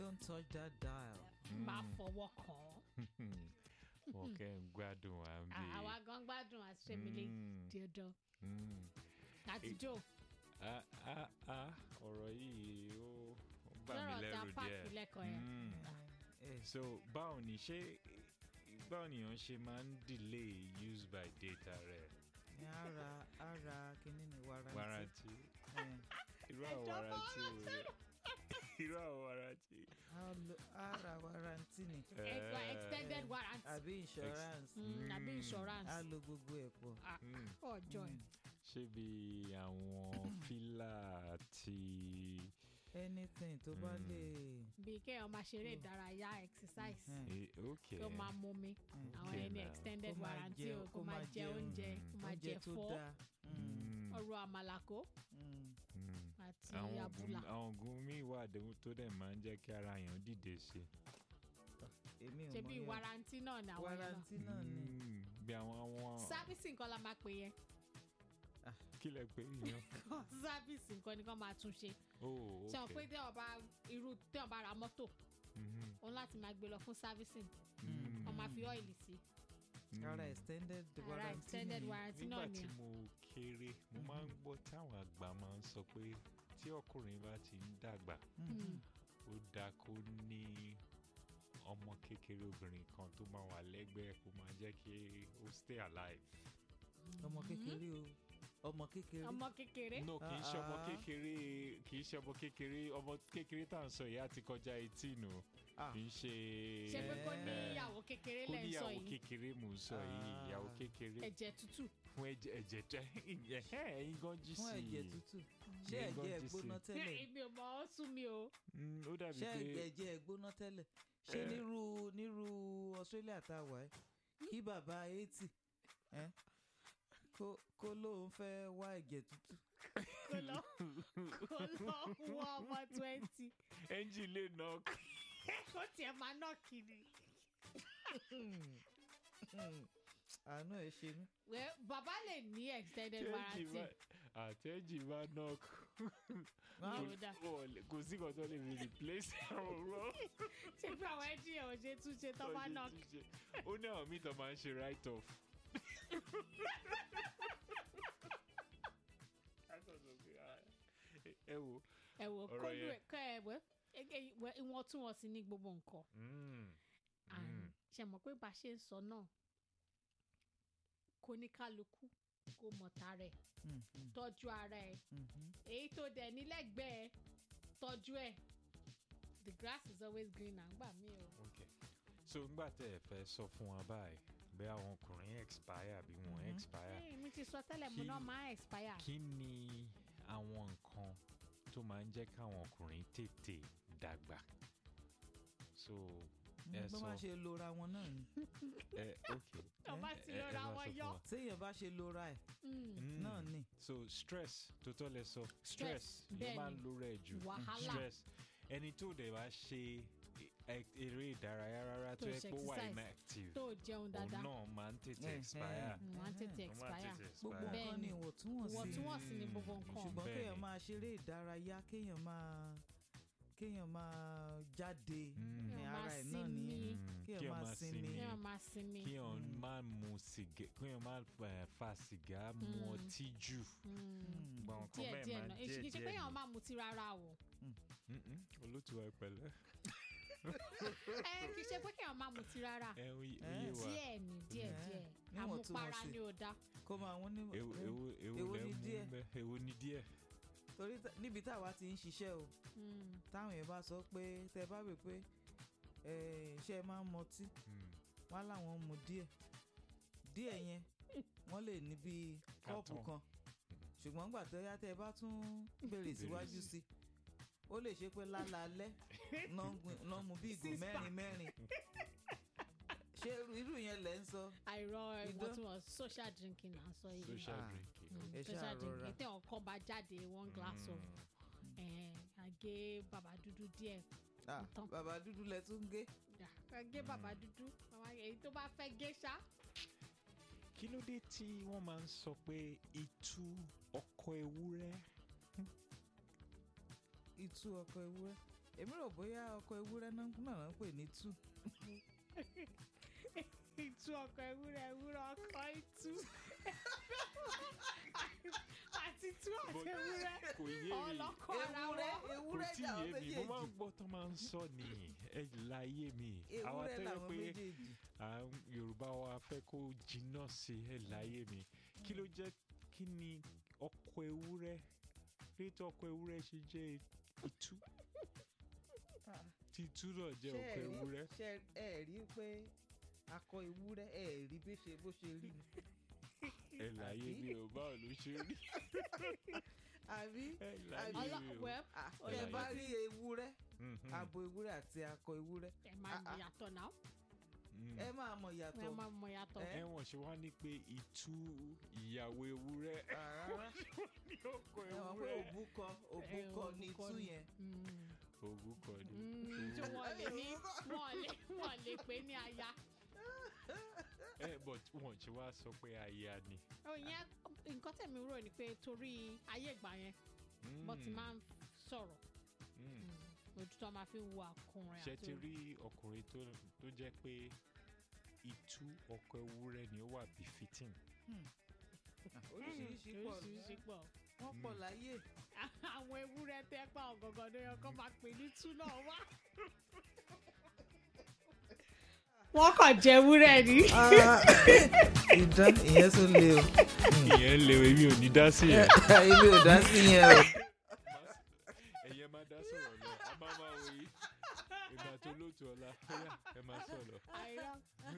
don't touch that dial. máa fọwọ́ kàn án. wọn kẹ́ ń gbádùn à ń bè àwa gan gbádùn àṣẹmílẹ Mm. díẹdán Mm. àtijọ́ Ah, ah, ah, ọ̀rọ̀ yìí ó ó bà mí lọ́rọ̀ tá a lẹ́rù pààkì lẹ́kọ̀ọ́ yẹn. Mm. Eh, so báwo ni ṣé báwo ni wọ́n ṣe máa ń delay use by data rẹ̀ ní ara ara kìíní ni warranty. warranty Eh, irú àwọn Ẹ̀jọ̀ warranty wo rẹ̀ irú àwọn warranty. a lo- ara warranty ni ẹgbà Eh, extended warranty àbí insurance Mm, àbí Mm. insurance a lo gbogbo ẹ̀ pọ̀. Ah, Mm. ọjọ́ ẹ̀ ṣé bí àwọn fílà àti anything tó bá Mm. lè. bíi kéèyàn máa ṣeré ìdárayá exercise Mm. eh, ok tó máa mú mi àwọn Okay ẹni now. extended kó máa warranty jẹ- o kó máa jẹ oúnjẹ kó máa oúnjẹ jẹ tó fọ́ dáa. Mm, Mm. ọ̀rọ̀ àmàlàkó mm. Mm. àti àwọn àbùlà oògùn àwọn oògùn míì wà dé- tó dẹ̀ máa ń jẹ́ kí ara èèyàn dìde sí èmi ò ṣe mọ bíi yẹn. warranty náà ni àwọn yẹn náà warranty náà ni. Mm, bí àwọn àwọn sábìsì nǹkan la máa pè yẹn kí lẹ pé yẹn sábìsì nǹkan ni kàn máa tún ṣe oh ṣe wọn pé okay tí wọn bá irú tí wọn bá ra mọ́tò Mhm. òun láti máa gbé lọ fún sábìsì Mm. wọn máa fi ọ́ìlì sí ara extended ara warranty extended ni. warranty nígbà náà tí ni mo kéré mo máa ń gbọ́ táwọn àgbà máa ń sọ pé tí ọkùnrin bá ti ń dàgbà Mm. ó dáa kó ní ọmọ kékeré obìnrin kan tó máa wà lẹ́gbẹ̀ẹ́ kó máa jẹ́ kí ó stay alive. ọmọ kékeré o ọmọ kékeré. ọmọ kékeré no kì í ṣe ọmọ Ah, ah. kékeré kì í ṣe ọmọ kékeré ọmọ kékeré tá à ń sọ yìí á ti kọjá eighteen o Ah. kì í ṣe ṣe pé kó Eh. níyàwó kékeré kó lẹ́ ń sọ níyàwó yìí kékeré mò ń sọ yìí Ah. ìyàwó kékeré ẹ̀jẹ̀ tútù fún ẹ̀jẹ̀ ẹ̀jẹ̀ tẹ ẹ̀hẹ́ ẹ̀yin gan jí sí fún ẹ̀jẹ̀ i tútù ṣé Ní ẹ̀jẹ̀ gọ́ọ̀jì ẹ̀ gbóná sí. tẹ́lẹ̀ ibi ò mọ ó sún mi o Mm, ó dàbí ṣé pé ẹ̀jẹ̀ ẹ̀ gbóná tẹ́lẹ̀ ṣé nírú nírú Australia tá a wà ẹ́ kí bàbá eighty ẹ́ kó kó lóun fẹ́ wá ẹ̀jẹ̀ tútù kó lọ kó lọ wọ ọmọ twenty ẹ́ńjìn lè nà kó tiẹ̀ máa ná kiri. àánú ẹ̀ ṣe mí. Well, bàbá lè ní extended warranty àtẹ́jì bá knock Ah, Yóò dá. kò sí kan tó lè fi replace ọ̀rọ̀ ṣé pé àwọn ẹjí ẹ̀ ò ṣe tún ṣe tó bá ná ó ní àwọn míì tó máa ń ṣe write off. ẹ wo ẹ wò Ọ̀rọ̀ kó yẹn. lù ẹ kọ ẹ wẹ wẹ ìwọ̀ntúnwọ̀nsì ní gbogbo nǹkan mm, And ṣe mọ̀ pé bá a ṣe ń sọ náà kó ní kálukú kó mọ̀ta rẹ̀ Mm, mm, tọ́jú ara ẹ̀ mhm. èyí tó dẹ̀ nílẹ̀gbẹ́ẹ̀ tọ́jú ẹ̀ the grass is always greener gbà mí o. okay. so ngbà tẹ́ ẹ fẹ́ sọ fún wa báyìí bẹ́ẹ̀ àwọn ọkùnrin expire àbí wọn expire Hey, mi ti sọ tẹ́lẹ̀ mo Kí- náà máa expire. kí ni àwọn nǹkan tó máa ń jẹ́ káwọn ọkùnrin tètè dàgbà so ẹ bó sọ má ṣe lora wọn náà ni ẹ ok tó bá ti ẹ- ẹ lọ́ra bá wọn sọ yọ. fún wa. téèyàn bá ṣe lora ẹ̀ Mm. náà ni so stress tó tọ́ lẹ sọ stress ló bẹ́ẹ̀ máa ń ni. lo rẹ̀ jù Wàhálà. stress ẹni tó dẹ̀ bá ṣe e- eré ìdárayá rárá tó Tó yẹ ṣe pé ó wà exercise. inactive tó jẹun òun dáadáa náà máa ń tètè Eh, expire eh. Mm, wọ́n á tètè Ó máa ń expire. tètè gbogbo expire. nǹkan ni Bẹ́ẹ̀ni. ìwọ̀ntúnwọ̀nsì ìwọ̀ntúnwọ̀nsì ni gbogbo nǹkan. ṣùgbọ́n Bẹ́ẹ̀ni. kéèyàn máa ṣeré ìdárayá kéèyàn máa kéèyàn máa jáde Mm. ní Kéèyàn ara máa ẹ̀ náà nìyẹn sinmi. kéèyàn máa sinmi kí wọ́n máa sinmi. kí èèyàn má mu sìgá kí èèyàn má eh, fa sìgá mu ọtí jù gbogbo àwọn nǹkan díẹ̀ bẹ́ẹ̀ díẹ̀ máa náà díẹ̀ èsì kì í ṣe pé díẹ̀ èèyàn ni. máa mutí rárá o. Mm-mm, olótùú ẹ pẹ̀lẹ́ ẹ kì í ṣe pé kéèyàn máa mutí rárá. ẹ ó yé Eh. wa díẹ̀ ni díẹ̀ Eh, díẹ̀ níwọ̀ntúnwọ̀nsì. àmupara ni ò dá. kó máa wọ́n ní ewu ewu ewu Èwo lẹ ni mú díẹ̀? bẹ ewu ni díẹ̀ torí tá- níbi táwa ti ń ṣiṣẹ́ o Mm. táwọn yẹn bá sọ pé tẹ bá wè pé eh, ṣé ẹ máa ń mọtí Mm. wọn láwọn ń mu díẹ̀ díẹ̀ yẹn wọ́n lè ní bíi kọ́ọ̀pù Carton. kan ṣùgbọ́n gbà tó yá tẹ́ ẹ bá tún béèrè síwájú sí ó lè ṣe pé lálaalẹ́ náà mu bí ìgò Six mẹ́rin pack. mẹ́rin ṣé irú- irú yẹn lẹ́ ń sọ àìrọ Idán. ìwọ̀ntúnwọ̀nsì social drinking là ń sọ yìí. social Ah. drinking Mm, Ẹ social ṣáà drinking rọra. tẹ ọkọ bá jáde one glass of eh, àgé bàbá dúdú díẹ̀ Ah, Tán. bàbá dúdú lẹ tún gé Yeah, àgé bàbá dúdú bàbá èyí tó bá fẹ́ gé ṣá. kí ló dé tí wọ́n máa ń sọ pé itú ọkọ ewúrẹ́ ìtú ọkọ ewúrẹ́ èmi rò bóyá ọkọ ewúrẹ́ náà náà ń pè ní tú ìtú ọkọ ewúrẹ́ ewúrẹ́ ọkọ ìtú àti tú àti But- ewúrẹ́ kò yé mi ọlọ́kọ ara ewúrẹ́ wọn. kò ewúrẹ́ tí làwọn yé mi mo máa ń méjèèjì gbọ́ tó máa ń sọ ni ẹ láyé mi àwa ewúrẹ́ tó yẹ làwọn pé méjèèjì à ń yorùbá wa fẹ́ kó jiná sí ẹ láyé mi kí ló jẹ́ kí ni ọkọ ewúrẹ́ kí tó ọkọ ewúrẹ́ ṣe jẹ́ itú tí itú náà jẹ́ ṣé ọkọ ẹ rí ewúrẹ́ ṣé ẹ rí pé akọ ewúrẹ́ ẹ rí bí ṣe bó ṣe rí ni ẹ láyé àbí? mi ò báwo ló ṣe rí àbí ẹ láyé Ọlọ́- mi ò. well, Ah, Ó tẹ yẹ bá kí- rí ewúrẹ́ Mhm, abo ewúrẹ́ àti akọ ewúrẹ́ ẹ máa Ah, ah. yàtọ̀ náà mhm. ẹ máa mọ ẹ ìyàtọ̀ máa mọ yàtọ̀. ẹ ẹ wọ́n ṣe wá ní pé itú ìyàwó ewúrẹ́ Ah, rárá ní ọkọ ẹ mọ̀ pé ewúrẹ́ òbúkọ Ẹ, òbúkọ ni òbúkọ tú ni. yẹn Mm. ògùn kan ní. Mm, tí wọ́n lè ní wọ́n lè wọ́n lè pè ní aya. ẹ but wọ́n ṣe wá sọ pé aya ni. òyìn nǹkan tẹ̀mí rò ni pé torí ayé ìgbà yẹn wọ́n ti Mm, máa ń sọ̀rọ̀ mm. mm, ojú tó máa fi ń wo ọkùnrin ṣe àti ti rí ọkùnrin tó tó jẹ́ pé itú ọkọ ewúrẹ́ ni ó wà befitting. Ah, oríṣiríṣi pọ̀ oríṣiríṣi pọ̀. wọ́n pọ̀ Mm. láyé àwọn ewúrẹ́ tẹ́ pa ọ̀gọ̀ngàn ló yẹ kó máa pè ní tú náà wá. wọ́n kàn jẹ ewúrẹ́ ni. ìdán ìyẹn tó le o ìyẹn lè èmi ò ní dá sí ẹ. èmi ò dá sí yẹn o ẹ̀yẹ máa dá sọ̀rọ̀ lọ a máa máa wò yí ìgbà tó lóòtú ọ̀la bóyá ẹ máa sọ̀rọ̀. àìrọ́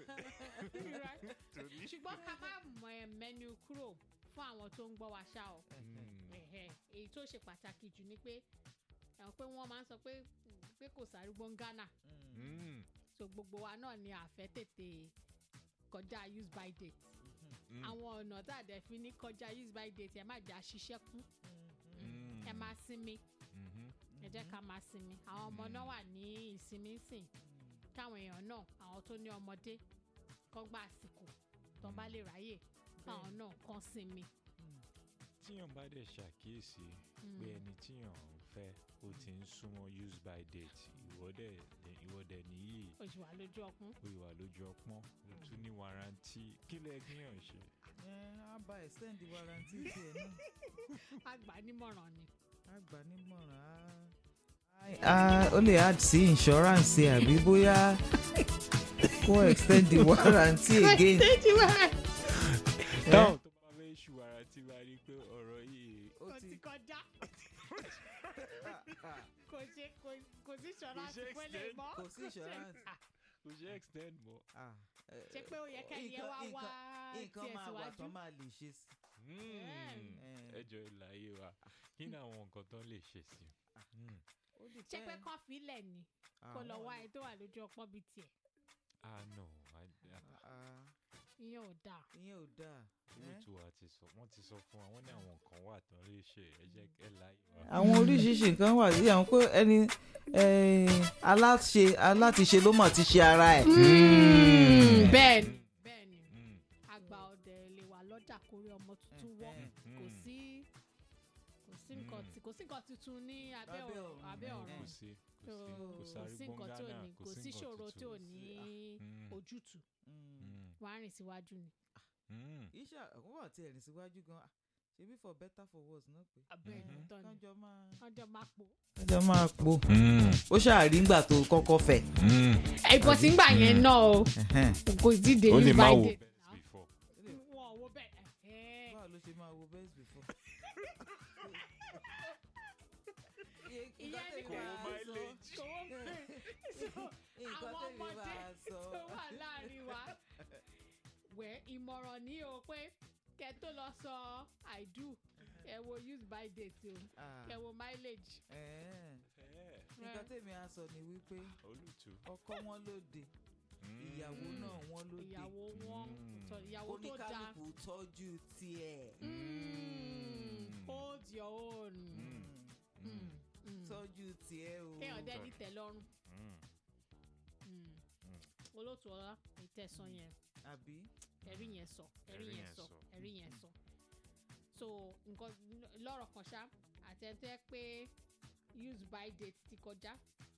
torí. ṣùgbọ́n ká má mọ ẹ mẹ́nu kúrò fún àwọn tó ń gbọ́ wa ṣá o. Mm, Ẹ̀hẹ̀, èyí tó ṣe pàtàkì jù ni pé ẹ̀wọ̀n pé wọ́n máa ń sọ pé pé kò sárúgbó ń Ghana mm, so gbogbo wa náà ni àfẹ́ tètè kọjá use by date mm, àwọn ọ̀nà tá a dẹ̀ fi ní kọjá use by date ẹ má jẹ́ àṣìṣẹ́ kú mm, ẹ máa sinmi mhm, ẹ jẹ́ ká máa sinmi àwọn ọmọ náà wà ní ìsinmi sìn káwọn èèyàn náà àwọn tó ní ọmọdé kọ́ gba àsìkò tó bá lè ráyè káwọn náà kàn sinmi. tíyàn bá dẹ̀ ṣàkíyèsí Mm. pé ẹni tíyàn ń fẹ́ ó ti ń súnmọ́ use by date ìwọ́dẹ̀ ìwọ́dẹ̀ nìyí oṣù wa lójú ọkùn ó ìwà lójú ọpọ́n ó tún ní warranty kí lẹ kíyàn ṣe. ẹ á bá extend warranty tiẹ̀ náà àgbà nímọ̀ràn ni. á gbà nímọ̀ràn á. ó lè add sí insurance àbí bóyá kó extend the warranty again. táwọn tó bá fẹ́ ṣù warranty bá rí i pé ọ̀rọ̀ yìí ó ó ti ti kọjá kò ṣe kò kò sí ṣọ́ra Kò ṣe àti pẹ́lẹ́ extend. mọ́. kò sí insurance. kò ṣe extend mọ́. Ah, eh, ṣe pé ó yẹ kẹ́ni ẹ wá nǹkan- wá nǹkan tiẹ̀ máa wà síwájú. tán máa lè ṣe sí. ẹ jọ ìlàyé wa kí ni àwọn nǹkan tó lè ṣe sí i. Mm. Ó ṣé pé depend. kán filẹ̀ ni kó lọ wá ẹ tó wà lójú ọpọ́n bíi tiẹ̀ ah no I- I- Ah, ìyẹn ò dáa. ìyẹn ò dáa. olóòtú wa ti sọ wọ́n ti sọ fún wa wọ́n ní àwọn nǹkan wà tán lè ṣe ẹ jẹ́ ẹ láyé wa. àwọn oríṣiríṣi nǹkan wà sí àwọn pé ẹni eh, aláṣe alátiṣe ló mọ̀ ti ṣe ara ẹ̀. bẹ́ẹ̀ ni Mm. bẹ́ẹ̀ ni Mm. àgbà ọ̀dẹ lè wà lọ́jà kórí ọmọ tuntun wọ́ Eh, kò Mm. sí kò sí nǹkan Mm. tí kò sí nǹkan tuntun ní abẹ́ Lábẹ́ ọ̀run ọ̀run. abẹ́ Mm. ọ̀run kò sí So, kò sí kò kò sáré sí nǹkan tí ò gbọ́ngànà ní kò sí nǹkan ṣòro tí ò tuntun. ní Mm. ojútùú Mm. Mm. wàá rìn síwájú ni. Mm. iṣẹ́ àwọn wà tí ẹ̀rìn síwájú gan ah, ṣebí for better for worse náà pé. abẹ́ Mhm. ẹni tán ni kánjọ máa. ọjọ́ máa pò. kánjọ máa po. Mm. ó ṣàrí ńgbà tó kọ́kọ́ fẹ̀. Mm. ẹ̀bọ̀ tí ń gbà yẹn náà o kò tí ì dé ó lè use má by wo date best before. wọn ò wo bẹ́ẹ̀ ẹ̀hẹ́. báwo ló ṣe máa wo best before. ìyẹn ni Kò wo mileage. kò wọ́n pè so nǹkan àwọn tẹ́mi ọmọdé máa sọ. tó wà láàrin wa wẹ̀ ìmọ̀ràn ní o pé kẹ́ tó lọ sọ i do ẹ wo use by date o Ah, kẹ́ wo mileage. eh, Eh, nǹkan tẹ́mi á sọ ni wípé olùtú. ọkọ wọn lóde Mm. ìyàwó náà wọn lóde ìyàwó wọn Mm. sọ ìyàwó tó dáa oníkálukú tọ́jú tiẹ̀. Mm, hold your own Mm. Mm, Mm. mm. tọ́jú tiẹ̀ o. kéèyàn dẹ́ni tẹ̀ lọ́rùn Mm. Mm. Mm. olóòtú ọlá ìtẹ̀sán yẹn àbí. ẹ̀rí yẹn sọ ẹ̀rí Ẹ̀rí yẹn yẹn sọ sọ. ẹ̀rí yẹn sọ so nǹkan lọ́rọ̀ kan ṣá àtẹ̀tẹ̀ pé use by date ti kọjá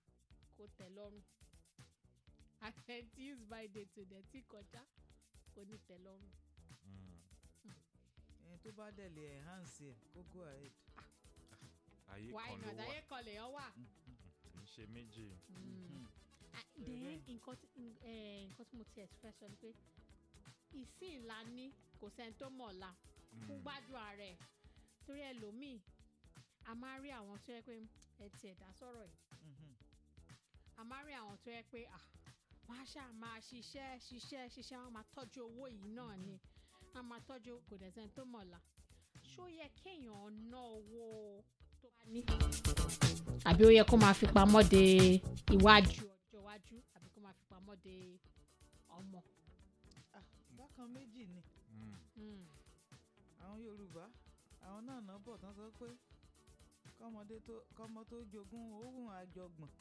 kó tẹ́ lọ́rùn àtẹ tí use by date ò dẹ̀ tí kọjá kò ní tẹ́ lọ́rùn. Mm. ẹni tó bá dẹ̀ lè enhance ẹ̀ kó go ahead. ayé why kan ló not wà ayé kan lèèyàn wà. kì í ṣe méjì. Mhm. Ah, Bẹ́ẹ̀ then bẹ́ẹ̀. nǹkan tí n- eh, nǹkan tí mo ti express sọ ni pé ìsìn ńlá ní kò sẹ́ni tó mọ̀ ọ̀la fún Mm. gbádùn ara ẹ̀ torí ẹlòmíì a máa rí àwọn tó yẹ pé ẹ ti ẹ̀dá sọ̀rọ̀ yìí Mhm. a máa rí àwọn tó yẹ pé ah wọ́n á ṣáà máa ṣiṣẹ́ ṣiṣẹ́ ṣiṣẹ́ wọ́n máa tọ́jú owó yìí náà ni wọ́n máa tọ́jú kò dẹ̀ sẹ́ni tó mọ̀ ọ̀la ṣó yẹ kéèyàn ná owó tó bá ní. àbí ó yẹ kó máa fi pamọ́ de iwájú ọjọ́ iwájú àbí kó máa fi pamọ́ de ọmọ. Ah, bákan méjì ni Mm. Mm. àwọn yorùbá àwọn náà náà bọ̀ tán sọ pé kọ́mọdé tó kọ́mọ tó jogún òun àjọgbọ̀n.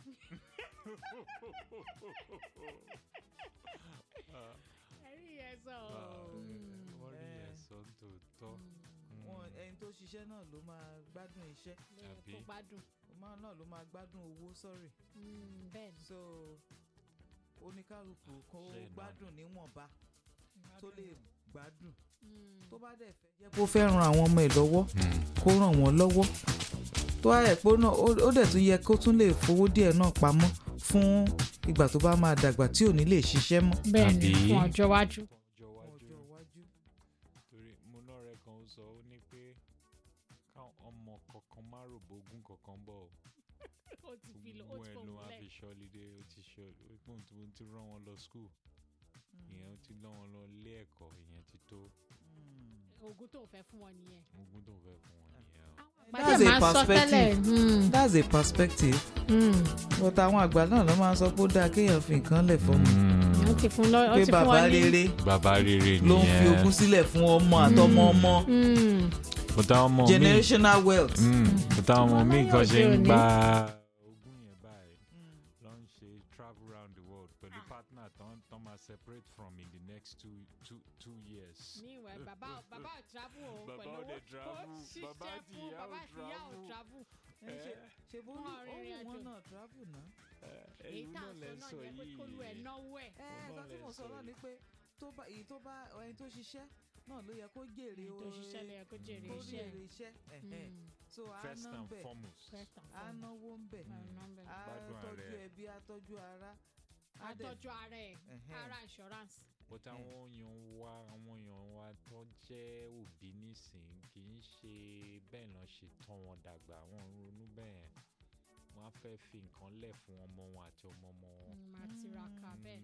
Ah, ẹ̀rí yẹn sọ ah, ọ́. Mm. wọ́n rí Eh. yẹn sọ tòótọ́. Mm. wọn Mm. ẹni tó ṣiṣẹ́ náà ló máa gbádùn iṣẹ́ ló yẹ Àbí? kó gbádùn. ọmọ náà ló máa gbádùn owó sọ́rì Mm, bẹ́ẹ̀ ni. so oníkálukú kó Ṣe náà. gbádùn níwọ̀nba tó lè gbádùn Mm. tó bá dẹ̀ fẹ́ jẹ́ kó fẹ́ ran àwọn ọmọ ẹ̀ lọ́wọ́ Mm. kó ràn wọ́n lọ́wọ́ tó wá ẹ̀ pé náà ó- ó dẹ̀ tún yẹ kó tún lè fowó díẹ̀ náà pamọ́ fún ìgbà tó bá máa dàgbà tí ò ní lè ṣiṣẹ́ mọ́ bẹ́ẹ̀ ni Àbí? fún ọjọ́ iwájú. ọjọ́ fún iwájú ọjọ́ iwájú. torí mo náà rẹ kan ó sọ ó ní pé káwọn ọmọ kankan má rò bógún kankan bọ̀ ọ́. ó ti fi lọ ó gbogbo ti ẹ̀ ló fòun wá lẹ̀. fi ṣọlidé ó ti ṣọ ó pọ́n tí mo ti rán wọn lọ skul ìyẹn ó ti rán wọn lọ ilé ẹ̀kọ́ ìyẹn ti tó Mm. oògùn tó ń fẹ́ fún wọn nìyẹn. ogún tó fẹ́ fún wọn nìyẹn o. That's Bàdé a máa ń sọ perspective. tẹ́lẹ̀. Mm, that's a perspective mm. but àwọn àgbà náà ló máa ń sọ pé ó dáa kéèyàn fi nǹkan lẹ̀ fọ́mọ ó ti fún lọ ó pé ti fún bàbá wọn ní. rere bàbá rere nìyẹn ló ń fi ogún sílẹ̀ fún ọmọ àtọmọ ọmọ Mm, mo táwọn ọmọ mi generational wealth. mo táwọn ọmọ mi Ọmọ kan láyé ṣe ń òde òní. gba ogún yẹn báyìí Mm. lọ ń ṣe travel round the world pẹ̀lú partner tán tán máa separate from in the next two two two years. meanwhile bàbá bàbá ò travel o Bàbá pẹ̀lú ò owó dẹ̀ tó travel, ṣiṣẹ́ bàbá àti fún ìyá ò bàbá àti ìyá ò travel. travel. ẹ ṣe ṣe bó Wọ́n ohun rìnrìn wọn àjò. náà travel náà. èyí ẹ̀yin tá náà à ń lẹ sọ sọ náà yẹ pé kólú ẹ̀ yìí náwó ẹ̀. ẹ Òun nǹkan náà tí lẹ mo sọ sọ náà yìí. ni pé tó bá èyí tó bá ẹni tó ṣiṣẹ́ náà ló yẹ kó jèrè tó ṣiṣẹ́ lè yẹ kó jèrè kó iṣẹ́ jèrè iṣẹ́ ẹ̀hẹ́n. Mm, so a first ná and bẹ̀ foremost. first and a foremost. náwó ń bẹ̀ Máa ná bẹ̀. a Gbádùn ara tọ́jú ẹ̀. ẹbí a tọ́jú ara a dẹ̀ àtọ́jú ara ẹ̀ ẹ̀hẹ́n. ara insurance. but àwọn èèyàn wa àwọn èèyàn wa tó jẹ́ òbí nísìnyí kì í ṣe bẹ́ẹ̀ náà ṣe tọ́ wọn dàgbà wọn ń ronú bẹ́ẹ̀ wọ́n á fẹ́ fi nǹkan lẹ̀ fún ọmọ wọn àti ọmọ ọmọ wọn. Mm, máa tiraka bẹ́ẹ̀.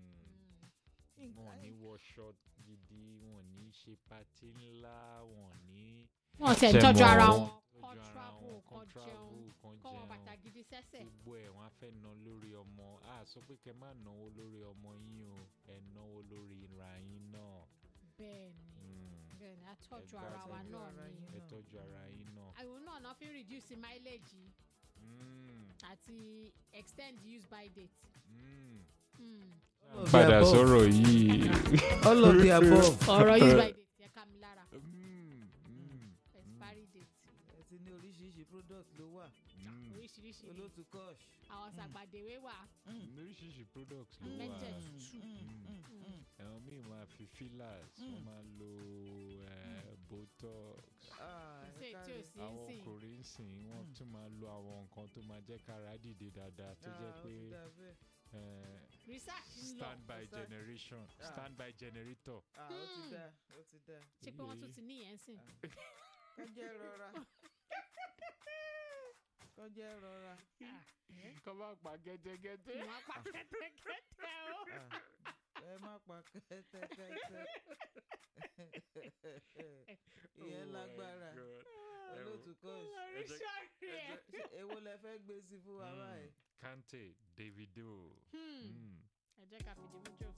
Mm. Mm. wọn ní wọṣọ gidi wọn ní ṣe pati ńlá wọn ní. wọ́n ti ẹ̀ Ṣe tọ́jú mọ̀ ara wọ́n wọn tọ́jú kọ́ ara travel wọn, kọ́ kọ́ travel, jẹun kọ́ kọ́ wọn jẹun. bàtà gidi sẹ́sẹ̀. gbogbo ẹ̀ wọ́n á fẹ́ ná lórí ọmọ a sọ pé kẹ́ má náwó lórí ọmọ yín o ẹ náwó lórí ra yín náà. bẹ́ẹ̀ ni Mm. bẹ́ẹ̀ ni àtọ́jú Ẹ ara wa gbádùn náà ara ni. yín. ẹ náà. tọ́jú ara yín náà. àwọn náà náà fi ń reduce mileage yìí Mm. àti extend use by date. Mm. Mm. All of the padà above. sọ̀rọ̀ yìí. all of the above. ọ̀rọ̀ use by date yẹ ká mi lára Mm. Mm. expiry date ẹ ti ní oríṣiríṣi product ló wà Mm. oríṣiríṣi ni olótú kosh. àwọn sàgbàdéwé wà oríṣiríṣi products ló wà. Mẹ́jẹ̀ Mm, tútù. mm, Mm. mm, mm. ẹ̀wọ̀n míì máa fi fillers wọ́n Mm. máa lo eh, botox. Ah, kò sí ẹ èyí tí ò káre. sí ń àwọn sìn ọkùnrin ń sìn wọ́n Mm. tún máa lo àwọn nǹkan tó máa jẹ́ kára dìde dáadáa tó jẹ́ Ah, ó pé ti dà bẹ́ẹ̀. eh, research ń lọ stand by Research. generation Ah. stand by generator. Ah, ó ti Mm. dà ó ti dà ṣé pé wọ́n tún ti níyẹn sìn kọjá rọra kọjá rọra kọ́ bá pa gẹ́tẹ́gẹ́tẹ́. wọ́n pa kẹ́tẹ́kẹ́tẹ́ o. Ah, ẹ má pa kẹ́tẹ́kẹ́tẹ́ ìyẹn lágbára olótú kosh oríṣiríṣi ẹ̀. Ṣé èwo lẹ fẹ́ gbé sí fún wa báyìí. Kante Davido. Hmm, Mm. ẹ jẹ́ ká fìdí mú jò.